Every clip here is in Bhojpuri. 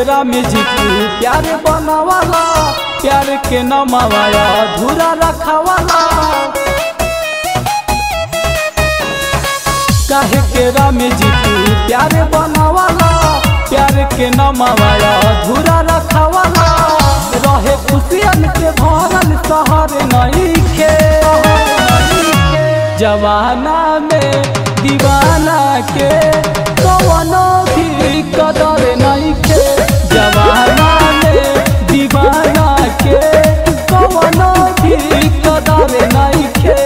केरा में जीतू प्यार बनावाला प्यार के नमावाया अधूरा रखावाला काहे केरा में जीतू प्यार बनावाला प्यार के नमावाया अधूरा रखावाला रहे खुशियन के भरल शहर नहीं खे जवाना में दीवाना के कवनो भी कदर नहीं खे जवाना में दीवाना के कवनो भी कदर नहीं खे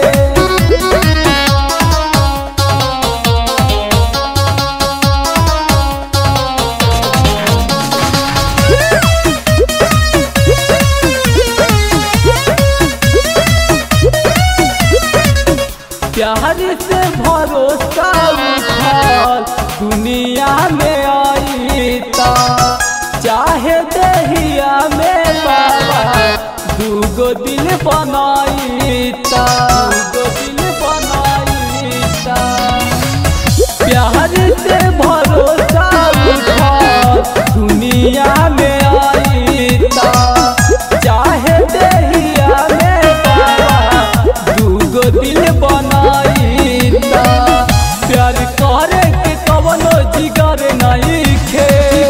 प्यार से भरोसा उठाल दुनिया में आई ता चाहे दहिया में बाबा दूगो दिल बनाई ता दूगो दिल बनाई ता प्यार से भरोसा उठाल दुनिया में आई ता चाहे दहिया में बाबा दूगो दिल बनाई ता प्यार करे के कवनो जिगर नहीं खे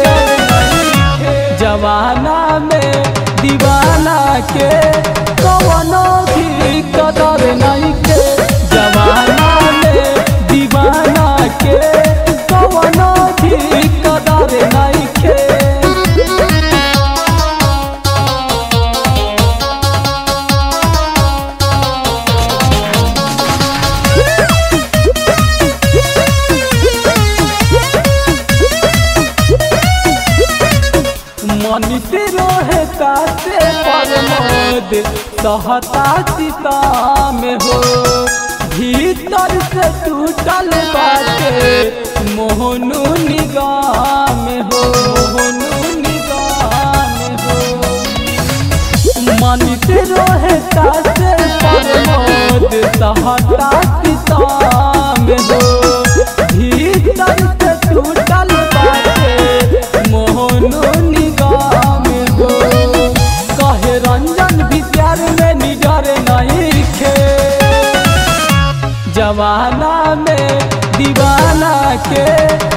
जवाना में दीवाना के कवनो भी कदर नहीं खे जवाना में दीवाना के कवनो भी कदर नहीं खे मनीष रोहता से प्रमोद सहता सीता में हो भीतर से टूटल बाटे मोहनु निगाह में हो मोहनु निगाह में हो मनीष रोहता से प्रमोद सहता सीता में हो भीतर से टूटल बाटे मोहनु निगाह में हो कहे रंजन भी प्यार में निडर नहीं खे जवाना में दीवाना के